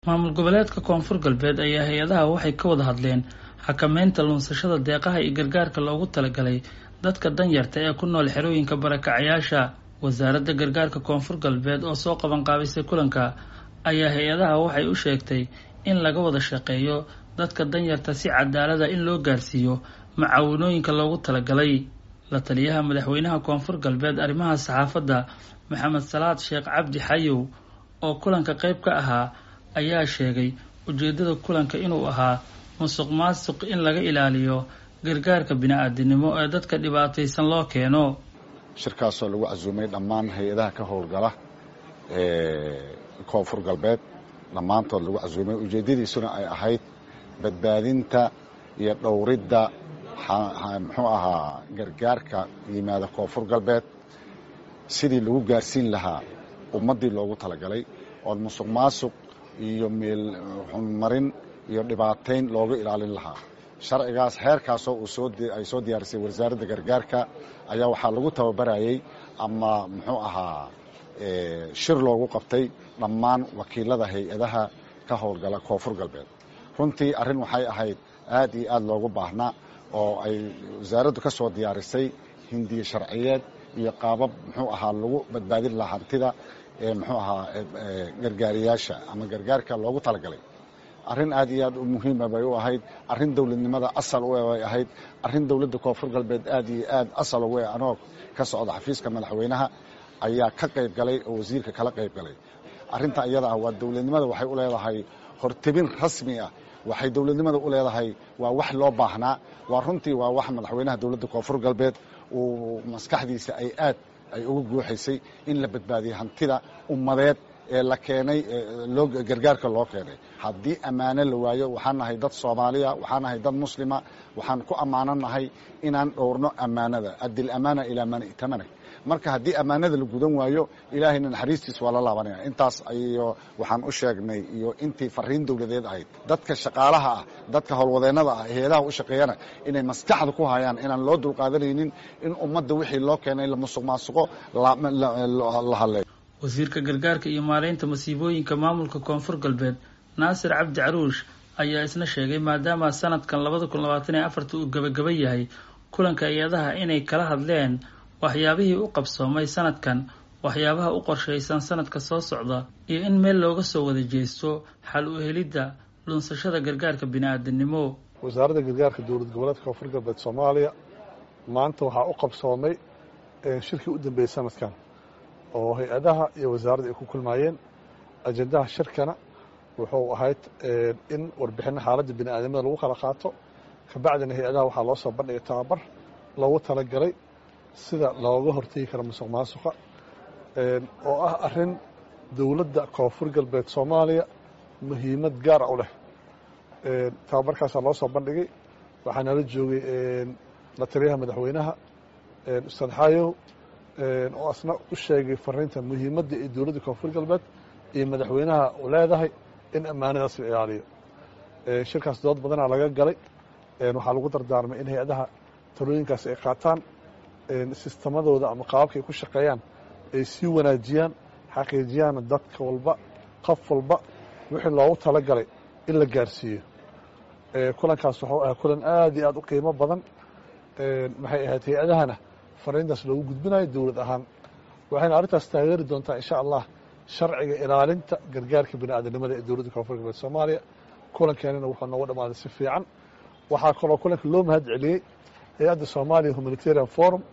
maamul goboleedka koonfur galbeed ayaa hay-adaha waxay ka wada hadleen xakameynta lunsashada deeqaha iyo gargaarka loogu talagalay dadka danyarta ee ku nool xerooyinka barakacayaasha wasaaradda gargaarka koonfur galbeed oo soo qabanqaabisay kulanka ayaa hay-adaha waxay u sheegtay in laga wada shaqeeyo dadka danyarta si cadaalada in loo gaarsiiyo macaawinooyinka loogu talagalay la taliyaha madaxweynaha koonfur galbeed arrimaha saxaafadda maxamed salaad sheekh cabdi xayow oo kulanka qayb ka ahaa ayaa sheegay ujeedada kulanka inuu ahaa musuq maasuq in laga ilaaliyo gargaarka bini-aadinimo ee dadka dhibaataysan loo keeno shirkaasoo lagu casuumay dhammaan hay-adaha ka howlgala koonfur galbeed dhammaantood lagu casuumay ujeeddadiisuna ay ahayd badbaadinta iyo dhowridda muxuu ahaa gargaarka yimaada koonfur galbeed sidii lagu gaarsiin lahaa ummaddii loogu talagalay oon musuq maasuq iyo meel xunmarin iyo dhibaatayn looga ilaalin lahaa sharcigaas heerkaasoo ay soo diyaarisay wasaaradda gargaarka ayaa waxaa lagu tababarayay ama muxuu ahaa shir loogu qabtay dhammaan wakiilada hay-adaha ka howlgala koonfur galbeed runtii arrin waxay ahayd aad iyo aad loogu baahnaa oo ay wasaaraddu ka soo diyaarisay hindiye sharciyeed iyo qaabab muxuu ahaa lagu badbaadin lahaa hantida muxuu ahaa gargaariyaasha ama gargaarka loogu talagalay arrin aad iyo aad u muhiima bay u ahayd arrin dowladnimada asal u bay ahayd arrin dowladda koonfur galbeed aad iyo aad asal ugu anoo ka socda xafiiska madaxweynaha ayaa ka qayb galay oo wasiirka kala qayb galay arrinta iyada ah waa dowladnimada waxay u leedahay hortebin rasmi ah waxay dowladnimada u leedahay waa wax loo baahnaa waa runtii waa wax madaxweynaha dowladda koonfur galbeed uu maskaxdiisa ay aad ay uga guuxaysay in la badbaadiyo hantida ummadeed ee la keenay loo gargaarka loo keenay haddii ammaano la waayo waxaan nahay dad soomaaliya waxaan nahay dad muslima waxaan ku ammaananahay inaan dhowrno ammaanada addi lamaana ilaa man i'tamana marka haddii ammaanada la gudan waayo ilaahayna naxariistiis waa la laabanaya intaas iyo waxaan u sheegnay iyo intii fariin dowladeed ahayd dadka shaqaalaha ah dadka howlwadeennada ah hay-adaha u shaqeeyana inay maskaxda ku hayaan inaan loo dulqaadanaynin in ummadda wixii loo keenay la musuq maasuqo la hadleeyo wasiirka gargaarka iyo maareynta masiibooyinka maamulka koonfur galbeed naasir cabdi caruush ayaa isna sheegay maadaama sanadkan labada kun labaatan iyo afarta uu gebagaba yahay kulanka hay-adaha inay kala hadleen waxyaabihii u qabsoomay sanadkan waxyaabaha u qorshaysan sanadka soo socda iyo in meel looga soo wada jeesto xal u helidda lunsashada gargaarka bini-aadinimo wasaaradda gargaarka dowlad goboleedka koonfur galbeed soomaaliya maanta waxaa u qabsoomay shirkii u dambeeyey sanadkan oo hay-adaha iyo wasaaradda ay ku kulmaayeen ajendaha shirkana wuxuu ahayd in warbixinna xaaladda bini-aadamada lagu kala qaato kabacdina hay-adaha waxaa loo soo bandhigay tababar loogu talagalay sida looga hortegi karo musuq maasuqa oo ah arrin dowladda koonfur galbeed soomaaliya muhiimad gaara u leh tababarkaasaa loo soo bandhigay waxaa nala joogay la taliyaha madaxweynaha ustaad xaayow oo asna u sheegay fariinta muhiimadda ee dowladda koonfur galbeed iyo madaxweynaha u leedahay in ammaanadaas la ilaaliyo shirkaas dood badanaa laga galay waxaa lagu dardaarmay in hay-adaha talooyinkaas ay qaataan sistemadooda ama qaababka ay ku shaqeeyaan ay sii wanaajiyaan xaqiijiyaan dadka walba qof walba wixii loogu talagalay in la gaarsiiyo kulankaas wuxuu ahaa kulan aad iyo aad u qiimo badan maxay ahayd hay-adahana fariintaas loogu gudbinayo dowlad ahaan waxayna arrintaas taageeri doontaa insha allah sharciga ilaalinta gargaarka bini-aadanimada ee dowladda koonfur galbeed soomaaliya kulankeenana wuxuu noogu dhammaaday si fiican waxaa kaloo kulanka loo mahad celiyey hay-adda somalia humanitarian forum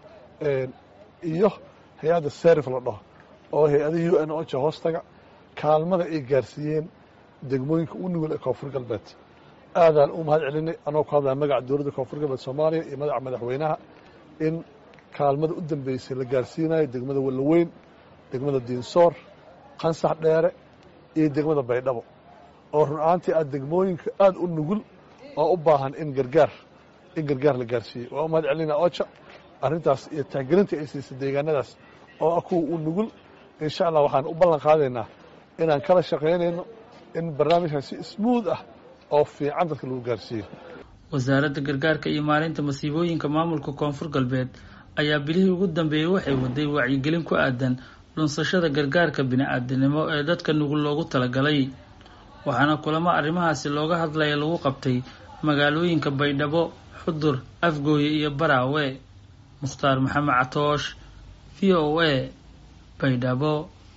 iyo hay-adda serif la dhaho oo hay-ada u n oja hoostaga kaalmada ay gaarsiiyeen degmooyinka u nugul ee koonfur galbeed aadaan u mahad celinay anoo ku hadlaya magaca dowladda koonfur galbeed soomaaliya iyo magaca madaxweynaha in kaalmada u dambeysay la gaarsiinayo degmada wallaweyn degmada diinsoor qansax dheere iyo degmada baydhabo oo run ahaantii aad degmooyinka aada u nugul oo u baahan in gargaar in gargaar la gaarsiiyey waa u mahad celina oja arrintaas iyo tixgelinta ay siisay deegaanadaas oo ah kuwa u nugul insha allah waxaan u ballan qaadaynaa inaan kala shaqaynayno in barnaamijkan si smuud ah oo fiican dadka lagu gaarsiiyo wasaaradda gargaarka iyo maalinta masiibooyinka maamulka koonfur galbeed ayaa bilihii ugu dambeeyey waxay waday wacyigelin ku aadan lunsashada gargaarka bini-aadinimo ee dadka nugul loogu talagalay waxaana kulamo arrimahaasi looga hadlaya lagu qabtay magaalooyinka baydhabo xudur afgooye iyo baraawe mukhtaar maxamed catoosh v o a baydhabo